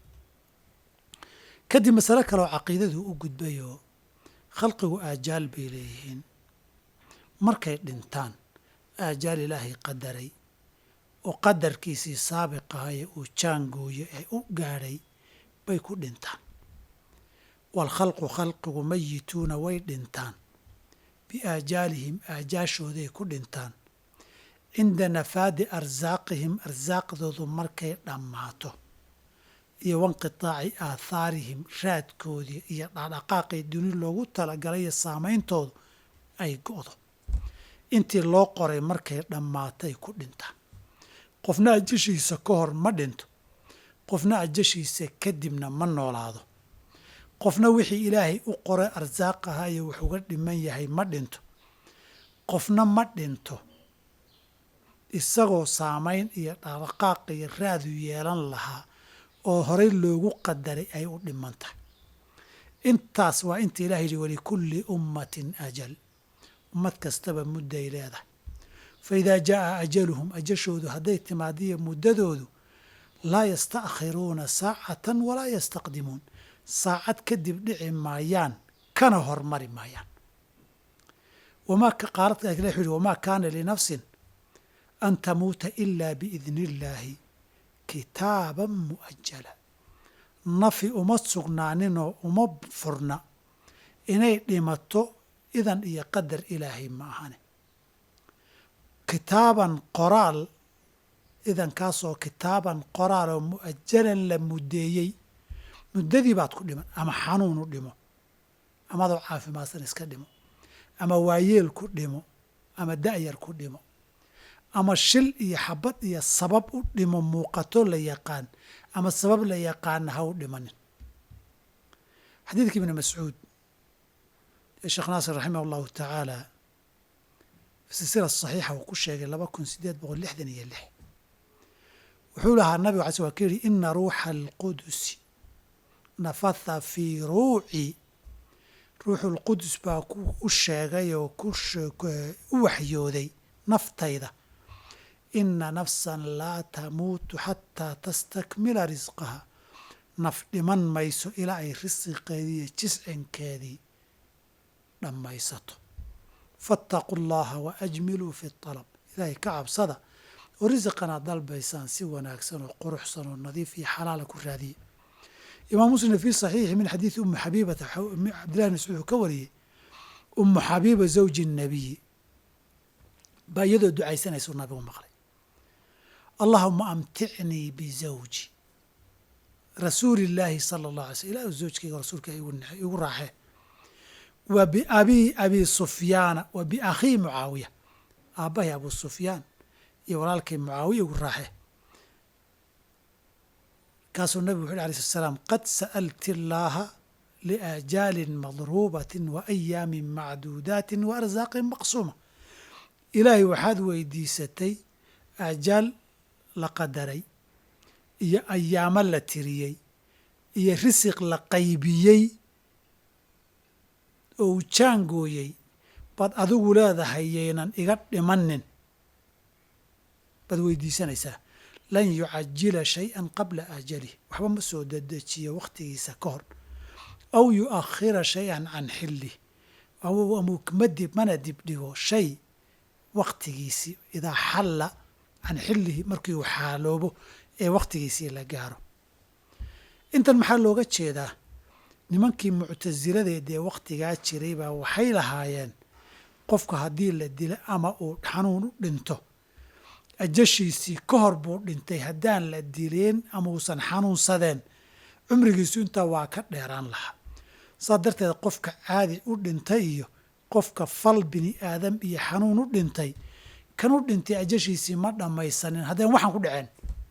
A: kadib masale kaleoo caqiidadu u gudbayoo khalqigu aajaal bay leeyihiin markay dhintaan aajaal ilaahay qadaray oo qadarkiisii saabiqahaye uu jaangooye ee u gaadhay bay ku dhintaan waalkhalqu khalqigu mayituuna way dhintaan biaajaalihim aajaashooday ku dhintaan cinda nafaadi arsaaqihim arsaaqdoodu markay dhammaato iyo wanqitaaci aathaarihim raadkoodii iyo dhaqdhaqaaqii duni loogu talagalay iyo saameyntoodu ay go'do intii loo qoray markay dhammaatay ku dhintaan qofna ajashiisa ka hor ma dhinto qofna ajashiisa kadibna ma noolaado qofna wixii ilaahay u qoray arsaaq ahaa iyo wuxuuga dhiman yahay ma dhinto qofna ma dhinto isagoo saamayn iyo dhaqdhaqaaq iyo raadu yeelan lahaa oo horey loogu qadaray ay u dhiman tahay intaas waa inta ilaha yidhi walikulli ummatin ajal ummad kastaba mudday leedahay fa idaa jaaa ajaluhum ajashoodu hadday timaadiyo muddadoodu laa yasta'khiruuna saacatan walaa yastaqdimuun saacad kadib dhici maayaan kana hormari maayaan wamaa qaaladka wuxuu yihi wamaa kaana linafsin an tamuuta ilaa biidni illaahi kitaaban mu'ajala nafi uma sugnaaninoo uma furna inay dhimato idan iyo qadar ilaahay ma ahane kitaaban qoraal idankaasoo kitaaban qoraal oo mu'ajalan la muddeeyey muddadii baad ku dhiman ama xanuun u dhimo ama adoo caafimaadsan iska dhimo ama waayeel ku dhimo ama da'yar ku dhimo ama shil iyo xabad iyo sabab u dhimo muuqato la yaqaan ama sabab la yaqaana ha u dhimanin xadiidka ibni mascuud ee sheekh naasir raximah allahu tacaala fi silsila saxiixa uu ku sheegay laba kun sideed boqol lixdan iyo lix wuxuu lahaa nabiga alay sl ka yihi ina ruuxa alqudusi nafatha fii ruuci ruuxu lqudus baa u sheegay oo u waxyooday naftayda ina nafsan laa tamuutu xataa tastakmila risqaha naf dhiman mayso ilaa ay risiqeedii iyo jiscinkeedii dhammaysato faataquu llaha wa ajmiluu fi alab ilaahay ka cabsada oo risiqan aad dalbaysaan si wanaagsan oo quruxsan oo nadiif iyo xalaala ku raadiya imaam muslim fii saxiixi min xadiidi ummi xabiibata cabdillahi bn mascuud uu ka wariyey ummu xabiiba zawji nabiyi baa iyadoo ducaysanaysu nabigu maqlay allahuma amticnii bizawji rasuulillaahi sala allah alay slm ilah zawjkayga rasuulka igu naxay igu raaxee wa biabii abi sufyaana wa biakhii mucaawiya aabbahay abu sufyaan iyo walaalkay mucaawiya igu raaxee kaasuu nabigu wuxu yhi alay slat slaam qad sa'alti allaaha liaajaalin madruubatin wa ayaamin macduudaatin wa arsaaqin maqsuuma ilaahay waxaad weydiisatay aajaal la qadaray iyo ayaamo la tiriyey iyo risiq la qaybiyey oo uu jaangooyey baad adigu leedahay yaynan iga dhimanin baad weydiisanaysaa lan yucajila shay-an qabla ajalih waxba ma soo dedejiyo wakhtigiisa ka hor aw yu'akhira shay-an can xillih amadib mana dibdhigo shay wakhtigiisii idaa xalla can xillihi markii uu xaaloobo ee wakhtigiisii la gaaro intan maxaa looga jeedaa nimankii muctasiladeed ee wakhtigaa jiray baa waxay lahaayeen qofka haddii la dilo ama uu xanuun u dhinto ajashiisii ka hor buu dhintay haddaan la dileen ama uusan xanuunsadeen cumrigiisu intaa waa ka dheeraan lahaa saas darteed qofka caadi u dhintay iyo qofka fal bini aadam iyo xanuun u dhintay kan u dhintay ajashiisii ma dhammaysanin haddeen waxaan ku dhaceen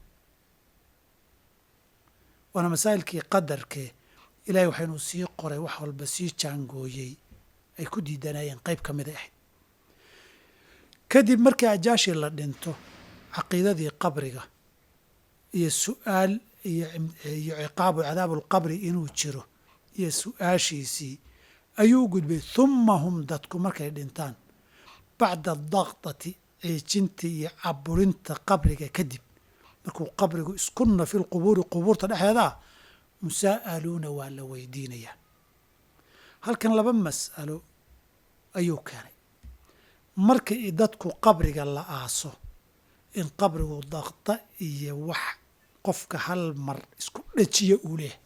A: waana masaa'ilkii qadarkee ilaahay waxaynu sii qoray wax walba sii jaangooyey ay ku diidanayeen qayb ka mida ahayd kadib markii ajaashii la dhinto caqiidadii qabriga iyo su'aal iyo ciqaabu cadaabulqabri inuu jiro iyo su-aashiisii ayuu u gudbay humma hum dadku markay dhintaan bacda adaqdati ciijintii iyo caburinta qabriga kadib markuu qabrigu iskunna fi lqubuuri qubuurta dhexeedaa musaa'aluuna waa la weydiinayaa halkan laba mas'alo ayuu keenay markii dadku qabriga la aaso in qabrigu daqda iyo wax qofka hal mar isku dhajiya uu leehay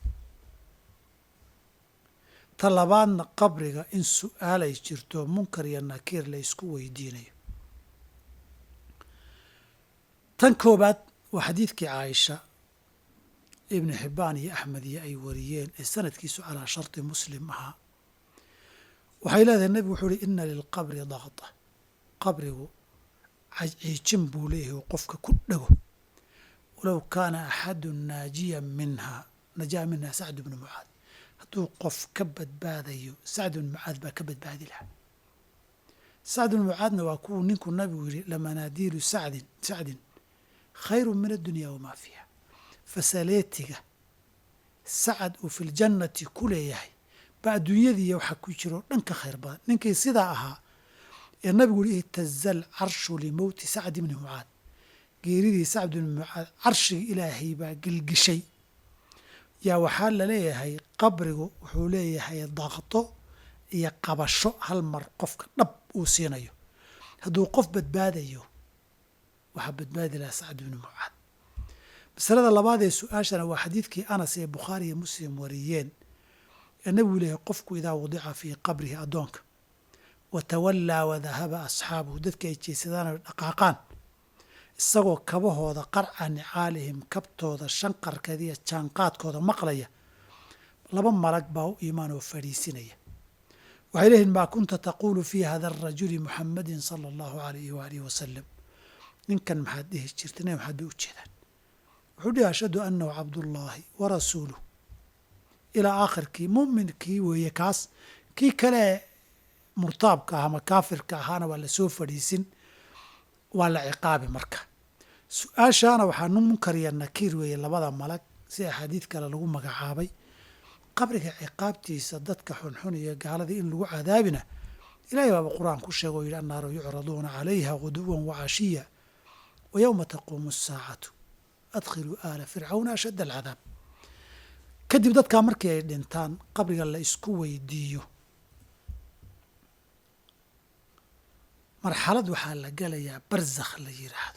A: ta labaadna qabriga in su-aalay jirto munkar iyo nakiir la ysku weydiinayo tan koobaad waa xadiidkii caaisha ibnu xibbaan iyo axmed iyo ay wariyeen ee sanadkiisu calaa sharti muslim ahaa waxay leedahay nebigu wuxuu uhi ina lilqabri daqda qabrigu ciijin buu leeyahay oo qofka ku dhego walow kaana axadu naajiya minha najaa minha sacd bnu mucaad hadduu qof ka badbaadayo sacd bnu mucaad baa ka badbaadi lahaa sacd bnu mucaadna waa kuwuu ninkuu nabigu yihi lamanaadiilu sacdin sacdin khayru min addunya wamaa fiiha fasaleetiga sacad uu fi ljannati ku leeyahay ba adduunyadiiya waxaa ku jiro dhan ka khayr badan ninkii sidaa ahaa ee nabigu yihi ihtaza alcarshu limowti sacd bni mucaad geeridii sacd bni mucaad carshiga ilaahay baa gelgishay yaa waxaa laleeyahay qabrigu wuxuu leeyahay daqdo iyo qabasho hal mar qofka dhab uu siinayo hadduu qof badbaadayo waxaa badbaadi lahaa sacd bni mucaad masalada labaad ee su-aashana waa xadiidkii anas ee bukhaari iyo muslim wariyeen ee nabigu leeyahay qofku idaa wadica fii qabrihi addoonka wa tawallaa wadahaba asxaabuhu dadka ay jeesadaan oy dhaqaaqaan isagoo kabahooda qarca nicaalihim kabtooda shanqarkeeda iyo jaanqaadkooda maqlaya laba malag baa u imaan oo fadhiisinaya waxay leeyihin maa kunta taquulu fii hada arajuli muxamadin sala allahu alayhi waalihi wasalam ninkan maxaad dhihi jirta nabi maxaad bay u jeedaan wuxuu dhihi ashhadu annahu cabdullaahi wa rasuuluh ilaa aakhirkii mu'minkii weeye kaas kii kale murtaabka ah ama kaafirka ahaana waa lasoo fadhiisin waa la ciqaabi marka su-aashaana waxaa munkar iyo nakiir weeye labada malag si axaadiid kale lagu magacaabay qabriga ciqaabtiisa dadka xunxun iyo gaaladii in lagu cadaabina ilahay baaba qur-aan ku sheega oo yidhi annaaru yucraduuna calayha guduwan wacashiya wa yowma taquumu asaacatu adkhiluu aala fircawna ashadda alcadaab kadib dadkaa markii ay dhintaan qabriga la isku weydiiyo marxalad waxaa la gelayaa barzakh la yidhaahdo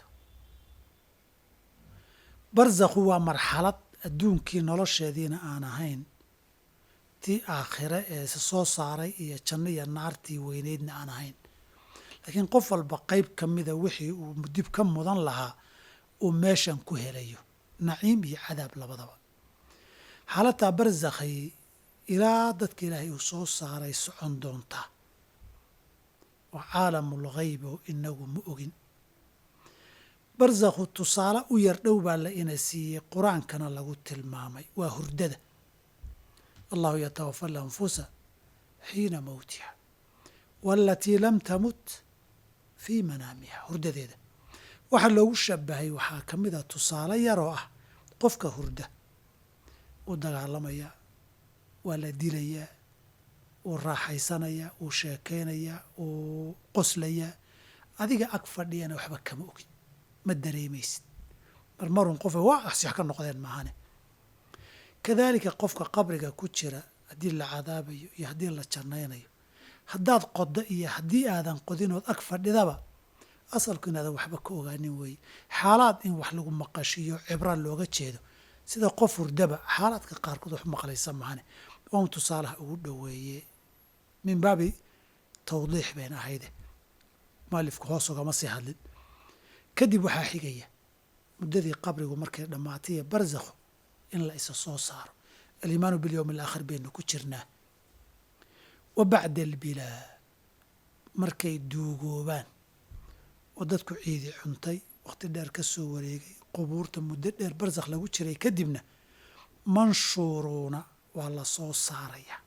A: barzakhu waa marxalad adduunkii nolosheediina aan ahayn tii aakhire ee se soo saaray iyo janno iyo naartii weyneydna aan ahayn laakiin qof walba qeyb ka mida wixii uu dib ka mudan lahaa uu meeshan ku helayo naciim iyo cadaab labadaba xaalataa barzakhay ilaa dadka ilaahay uu soo saaray socon doontaa oo caalamul ghayb oo inagu ma ogin barzakhu tusaale u yar dhow baa la ina siiyey qur-aankana lagu tilmaamay waa hurdada allahu yatawafa alanfusa xiina mowtiha waalatii lam tamut fii manaamiha hurdadeeda waxaa loogu shabahay waxaa ka mid a tusaale yaroo ah qofka hurda wuu dagaalamayaa waa la dilayaa wuu raaxaysanayaa wuu sheekaynayaa wuu qoslayaa adiga ag fadhiyana waxba kama ogin ma dareemaysid marmarun qofa waa asyax ka noqdeen maahane kadaalika qofka qabriga ku jira haddii la cadaabayo iyo haddii la jannaynayo haddaad qoddo iyo haddii aadan qodinood ag fadhidaba asalku inaadan waxba ka ogaanin weeye xaalaad in wax lagu maqashiyo cibra looga jeedo sida qof hurdaba xaalaadka qaarkood wax maqlaysa mahane waun tusaalaha ugu dhoweeye min baabi tawdiix bayn ahayde mualifku hoos ogama sii hadlin kadib waxaa xigaya muddadii qabrigu markay dhammaataiyo barzakhu in la isa soo saaro alimaanu bilyowmi alaakhir baynu ku jirnaa wa bacda albilaa markay duugoobaan oo dadku ciidi cuntay wakhti dheer ka soo wareegay qubuurta muddo dheer barzakh lagu jiray kadibna manshuuruuna waa la soo saarayaa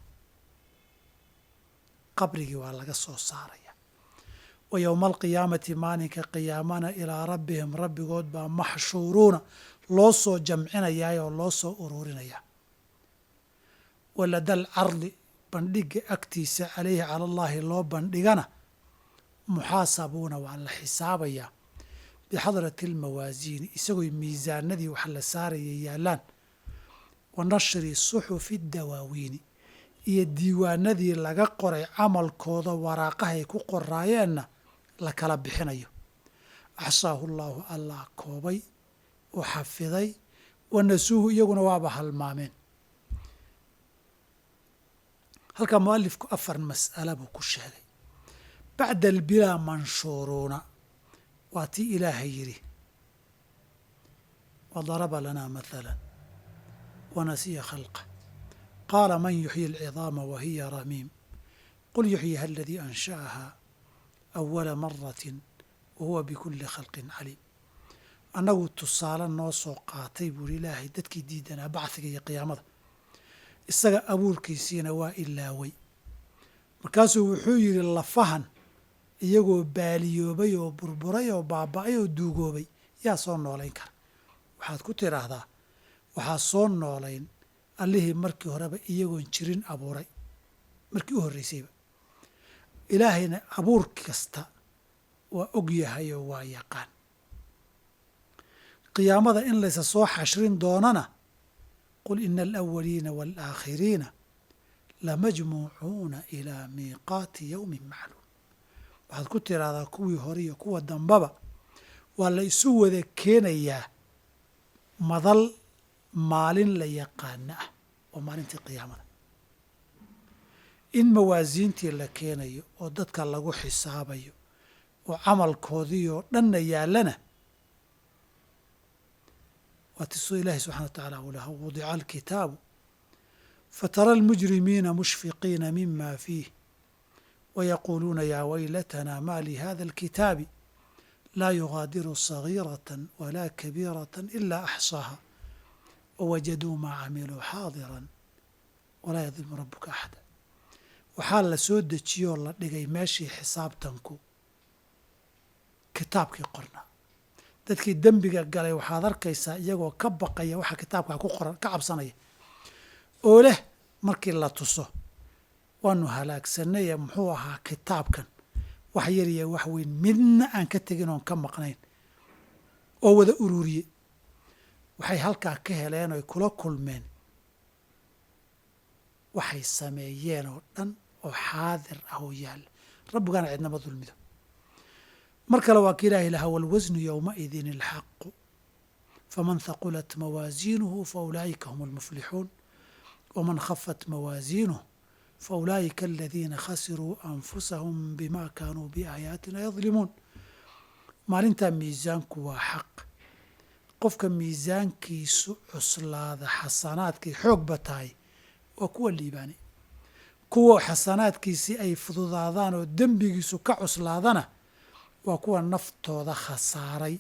A: qabrigii waa laga soo saaraya wa yowma alqiyaamati maalinka qiyaamana ilaa rabbihim rabbigood baa maxshuuruuna loo soo jamcinayaa oo loo soo uruurinayaa waladal cardi bandhigga agtiisa calayhi cala allaahi loo bandhigana muxaasabuuna waa la xisaabayaa bixadrati almawaasiini isagoo miisaanadii wax la saaraya yaallaan wa nashri suxufi dawaawiini iyo diiwaanadii laga qoray camalkooda waraaqahay ku qoraayeenna la kala bixinayo axsaahu llaahu allah koobay oo xafiday wa nasuuhu iyaguna waaba halmaameen halkaa mualifku afar mas'ala buu ku sheegay bacda albilaa manshuuruuna waa tii ilaahay yidhi wadaraba lanaa mathala wanasiya khalqa qaala man yuxyi alcidaama wa hiya ramiim qul yuxyiha aladii ansha'ahaa awala maratin wa huwa bikulli khalqin caliim annagu tusaale noo soo qaatay buuri ilaahay dadkii diidanaa bacdiga iyo qiyaamada isaga abuurkiisiina waa ilaaway markaasuu wuxuu yidhi lafahan iyagoo baaliyoobay oo burburay oo baaba'ay oo duugoobay yaa soo noolayn kara waxaad ku tidhaahdaa waxaa soo noolayn allihii markii horeba iyagoon jirin abuuray markii u horraysayba ilaahayna abuur kasta waa og yahay oo waa yaqaan qiyaamada in laysa soo xashrin doonana qul ina alawaliina waalaakhiriina lamajmuucuuna ilaa miiqaati yowmin macluum waxaad ku tidhaahdaa kuwii hore iyo kuwa dambaba waa la isu wada keenayaa madal maalin la yaqaana ah oo maalintii qiyaamada in mawaasiintii la keenayo oo dadka lagu xisaabayo oo camalkoodii oo dhanna yaallana waa tisoo ilaahi subxana wa tacaala uu laha wudica alkitaabu fatara almujrimiina mushfiqiina mima fiih wayaquuluuna yaa waylatanaa ma lihada alkitaabi laa yugaadiru sagiirata walaa kabiirata ilaa axsaaha wawajaduu maa camiluu xaadiran walaa yadlimu rabuka axada waxaa la soo dejiyoo la dhigay meeshii xisaabtanku kitaabkii qornaa dadkii dembiga galay waxaad arkaysaa iyagoo ka baqaya waxa kitaabkaa ku qoran ka cabsanaya oo leh markii la tuso waanu halaagsannaye muxuu ahaa kitaabkan wax yar iyo wax weyn midna aan ka tegin oon ka maqnayn oo wada ururiye waxay halkaa ka heleen oy kula kulmeen waxay sameeyeen oo dhan oo xaadir ah oo yaalla rabbigana cidnama dulmido mar kale waa ka ilaahi lahaa walwasnu yowmaidin alxaqu faman haqulat mawaasiinuhu faulaa'ika hum almuflixuun waman khafat mawaasiinuh faulaa'ika aladiina khasiruu anfusahum bima kaanuu biaayaatina yadlimuun maalintaa miisaanku waa xaq qofka miisaankiisu cuslaada xasanaadkay xoogba tahay waa kuwa liibaani kuwa xasanaadkiisii ay fududaadaan oo dembigiisu ka cuslaadana waa kuwa naftooda khasaaray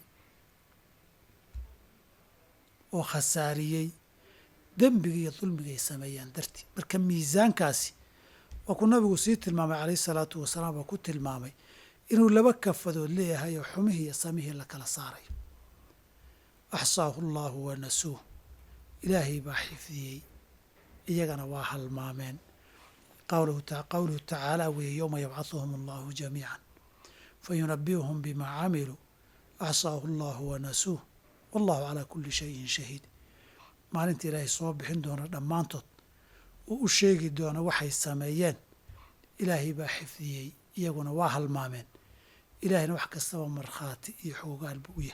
A: oo khasaariyey dembiga iyo dulmiga ay sameeyaan dartii marka miisaankaasi waa ku nabigu sii tilmaamay calayhi salaatu wasalaam oo ku tilmaamay inuu laba kafadood leeyahay oo xumihii iyo samihii la kala saarayo axsaahu allaahu wa nasuuh ilaahay baa xifdiyey iyagana waa halmaameen qawluhu tacaala weeye yowma yabcaduhum allahu jamiican fayunabi'uhum bimaa camiluu axsaahu allahu wa nasuuh wallahu calaa kulli shayin shahiid maalinta ilaahay soo bixin doona dhammaantood uu u sheegi doona waxay sameeyeen ilaahay baa xifdiyey iyaguna waa halmaameen ilaahayna wax kastaba markhaati iyo xoogaal buu u yahay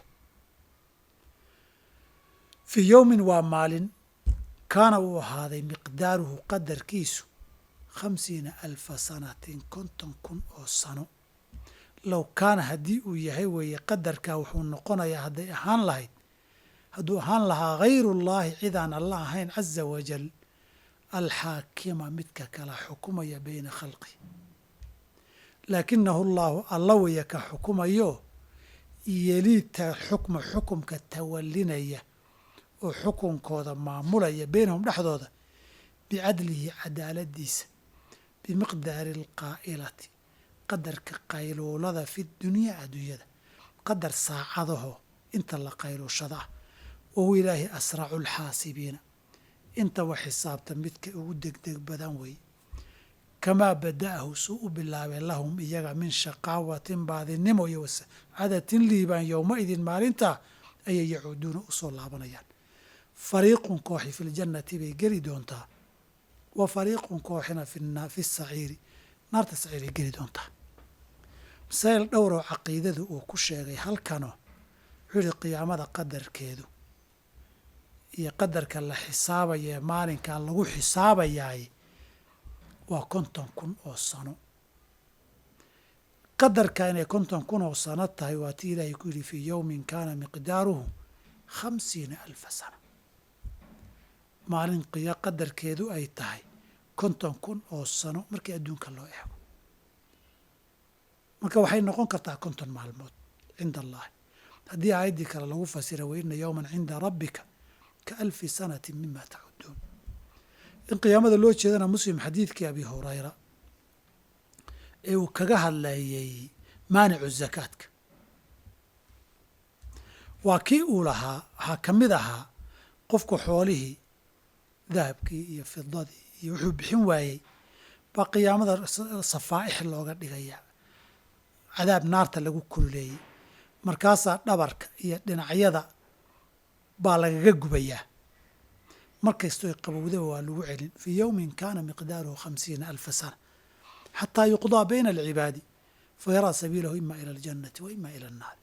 A: fii yowmin waa maalin kaana uu ahaaday miqdaaruhu qadarkiisu khamsiina alfa sanatin konton kun oo sano low kaana haddii uu yahay weeye qadarkaa wuxuu noqonayaa hadday ahaan lahayd hadduu ahaan lahaa hayrullaahi cidaan alla ahayn caza wajal alxaakima midka kala xukumaya bayna khalqi laakinahu allaahu alla waya ka xukumayo yeliita xukma xukumka tawalinaya oo xukunkooda maamulaya baynahum dhexdooda bicadlihi cadaaladiisa bimiqdaari alqaa'ilati qadarka qayluulada fi dunyaa adduunyada qadar saacadaho inta la qayluushada ah wahuwa ilaahi asracu lxaasibiina intaba xisaabta midka ugu degdeg badan weeye kamaa bada'ahu suu u bilaabay lahum iyaga min shaqaawatin baadinimo iyo wasacadatin liibaan yowma idin maalintaa ayay yacuuduuna u soo laabanayaan fariiqun kooxi fi ljannati bay geli doontaa wa fariiqun kooxina fi saciiri naarta saciiray geli doontaa masaa'il dhowroo caqiidadu uu ku sheegay halkanoo wuxuu yihi qiyaamada qadarkeedu iyo qadarka la xisaabaya ee maalinkaa lagu xisaabayaay waa konton kun oo sano qadarka inay konton kun oo sano tahay waa tii ilaahay ku yidhi fii yowmin kaana miqdaaruhu khamsiina alfa sana maalin qiya qadarkeedu ay tahay konton kun oo sano markii adduunka loo eego marka waxay noqon kartaa konton maalmood cinda allahi haddii aayaddii kale lagu fasira waina yowman cinda rabbika ka alfi sanati mima tacuduun in qiyaamada loo jeedana muslim xadiidkii abi hurayra ee uu kaga hadlayey maanicu zakaadka waa kii uu lahaa waxaa ka mid ahaa qofku xoolihii dahabkii iyo fidadii iyo wuxuu bixin waayey baa qiyaamada safaa'ix looga dhigaya cadaab naarta lagu kululeeyey markaasaa dhabarka iyo dhinacyada baa lagaga gubayaa markastoo qabowdaba waa lagu celin fii yowmin kaana miqdaaruhu khamsiina alfa sana xataa yuqdaa bayna alcibaadi fayaraa sabiilahu ima ila aljannati wa ima ila annaari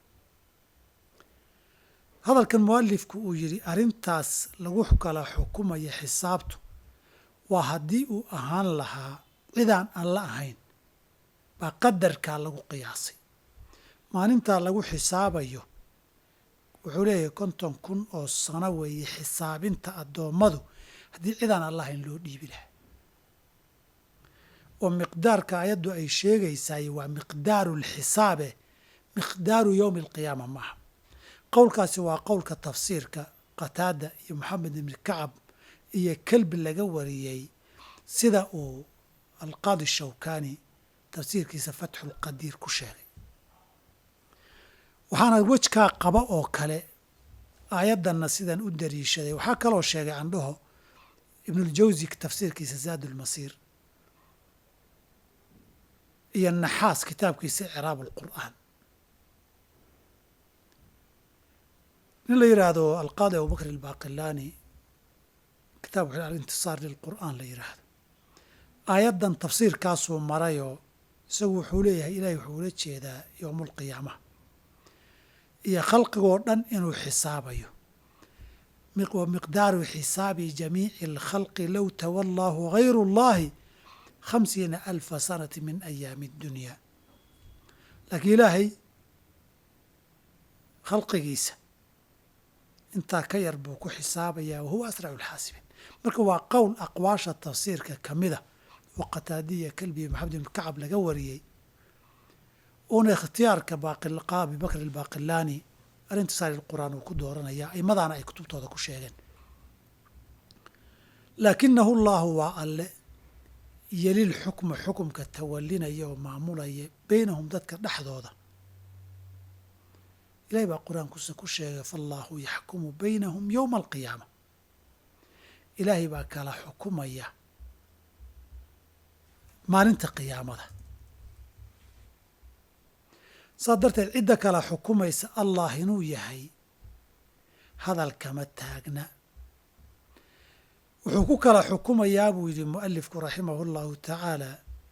A: hadalkan mualifku uu yidhi arrintaas lagu kala xukumaya xisaabtu waa haddii uu ahaan lahaa cidaan aan la ahayn baa qadarkaa lagu qiyaasay maalintaa lagu xisaabayo wuxuu leeyahay konton kun oo sano weeye xisaabinta addoommadu haddii cidaan alla ahayn loo dhiibi lahaa oo miqdaarka ayaddu ay sheegaysaay waa miqdaaru lxisaabe miqdaaru yowmi alqiyaama maaha qowlkaasi waa qowlka tafsiirka qataada iyo moxamed ibni kacab iyo kelbi laga wariyey sida uu alqaadi shawkani tafsiirkiisa fatxulqadiir ku sheegay waxaana wejkaa qaba oo kale aayaddanna sidan u dariishaday waxaa kaloo sheegay candhaho ibnuljawsi tafsiirkiisa zaad ulmasiir iyo naxaas kitaabkiisa icraab alqur'aan nin la yidhaahdo alqaadi abubakr albaaqilaani kitaab wuxuu alintisaar lilqur'aan la yidhaahdo aayaddan tafsiirkaasuu marayoo isagu wuxuu leeyahay ilaahay wuxuu ula jeedaa yowmulqiyaama iyo khalqigoo dhan inuu xisaabayo wa miqdaaru xisaabi jamiici alkhalqi low tawallaahu hayru اllahi khamsiina alfa sanati min ayaami اddunya laakiin ilaahay khalqigiisa intaa ka yar buu ku xisaabayaa wahuwa asracu lxaasibiin marka waa qowl aqwaasha tafsiirka ka mida oo qataadiya kalbiya maxamed ibn kacab laga wariyey uuna ikhtiyaarka abi bakr albaaqilaani arintisaari qur'aan uu ku dooranaya aimadaana ay kutubtooda ku sheegeen laakinahu llahu waa alle yelil xukma xukumka tawalinaya oo maamulaya beynahum dadka dhexdooda ilahay baa qur-aankusa ku sheegay faallaahu yaxkumu baynahum yowma alqiyaama ilaahay baa kala xukumaya maalinta qiyaamada saas darteed cidda kala xukumaysa allah inuu yahay hadal kama taagna wuxuu ku kala xukumayaa buu yidhi mualifku raximahu اllahu tacaala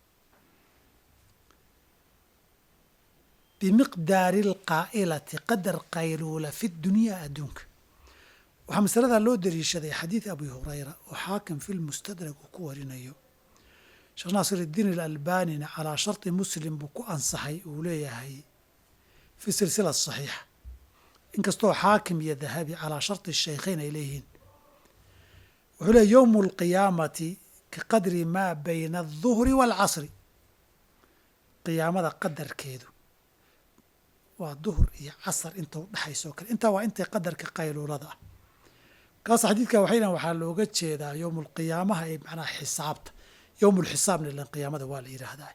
A: bimiqdaari alqaa'ilati qadar qayluula fi dunyaa adduunka waxaa masaladaa loo dariishaday xadiid abi hurayra oo xaakim fi lmustadrag uu ku warinayo sheekh naasir iddiin alalbanina calaa sharti muslim buu ku ansaxay uu leeyahay fi silsila saxiixa inkastoo xaakim iyo dahabi calaa sharti shaykhayn ay leeyihiin wuxuu leey yowmu alqiyaamati ka qadri maa bayna alduhri waalcasri qiyaamada qadarkeedu waa duhur iyo casar inta u dhexaysa oo kale intaa waa intay qadarka qayluulada ah kaas xadiidka waxay dhahan waxaa looga jeedaa yowmu alqiyaamaha ee macnaha xisaabta yowmu lxisaabna ilan qiyaamada waa la yidhaahdaa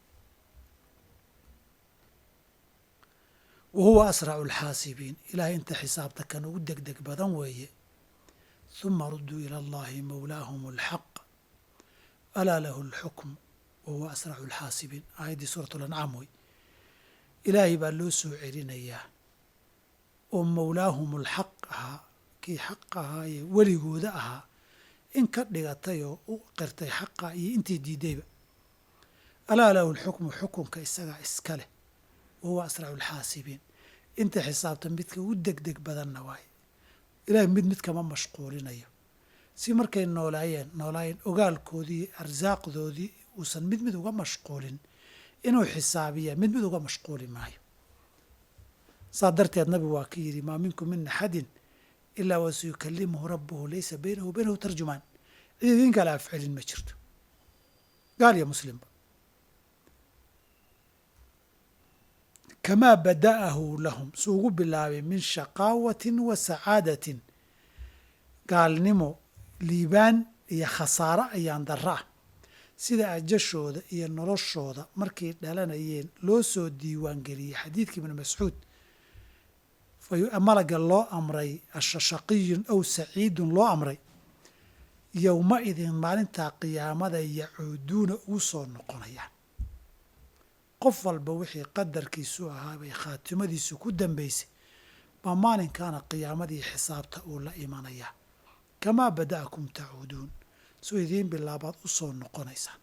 A: wa huwa asracu alxaasibiin ilaahay inta xisaabta kan ugu deg deg badan weeye huma rudduu ila allahi mawlaahum alxaq alaa lahu alxukm wa huwa asracu alxaasibiin aayaddii suurat lancaam wey ilaahay baa loo soo celinayaa oo mawlaahum alxaq ahaa kii xaq ahaayee weligooda ahaa in ka dhigatay oo u qirtay xaqa iyo intii diidayba alaa lahu alxukmu xukunka isagaa iska leh wa huwa asracu alxaasibiin inta xisaabta midka ugu deg deg badanna waaye ilaahay mid mid kama mashquulinayo si markay noolaayeen noolaayeen ogaalkoodii arsaaqdoodii uusan mid mid uga mashquulin inuu xisaabiya mid mid uga mashquuli maayo saa darteed nabigu waa ka yidhi maa minkum min axadin ilaa wa sayukalimuhu rabbuhu laysa baynahu baynahu tarjumaan cid idin kale afcelin ma jirto gaal iyo muslimba kamaa bada'ahu lahum su ugu bilaabay min shaqaawatin wa sacaadatin gaalnimo liibaan iyo khasaaro ayaan darra ah sida ajashooda iyo noloshooda markay dhalanayeen loo soo diiwaangeliyey xadiidkii ibnu mascuud malaga loo amray ashashaqiyun aw saciidun loo amray yowma idin maalintaa qiyaamada yacuuduuna ugu soo noqonayaan qof walba wixii qadarkiisu ahaa bay khaatimadiisu ku dambaysay baa maalinkaana qiyaamadii xisaabta uu la imanayaa kamaa bada'akum tacuuduun soo idiin bilaabaad u soo noqonaysaan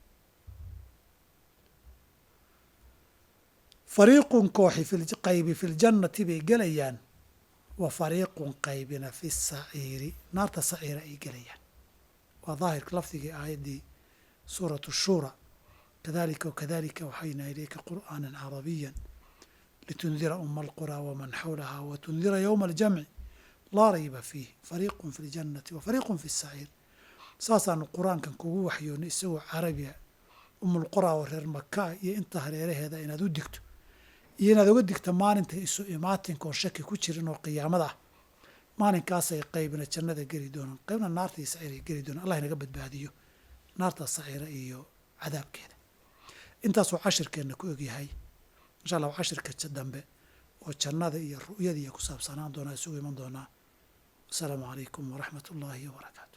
A: fariiqun kooxi qaybi fi ljannati bay gelayaan wa fariiqun qaybina fi saciiri naarta saciira ay gelayaan waa daahirka lafdigii aayaddii suuratu shuura kadalika wakadalika waxayna ilayka qur'aana carabiya litundira uma alquraa waman xawlaha watundira yowma aljamci laa rayba fiih fariiqun fi ljannati wa fariiqun fi saciir saasaanu qur-aankan kugu waxyoonay isagoo carabiya umulquraa oo reer makaa iyo inta hareeraheeda inaad u digto iyo inaad uga digto maalinta isu imaatinka oo shaki ku jirin oo qiyaamada ah maalinkaasay qaybna jannada geli doonaan qaybna naarta iyo saciiray geli doonaan allah inaga badbaadiyo naarta saciira iyo cadaabkeeda intaasuu cashirkeenna ku egyahay insha allah cashirka dambe oo jannada iyo ru'yadiiya ku saabsanaan doonaa isugu iman doonaa wasalaamu calaykum waraxmat ullaahi wabarakaatu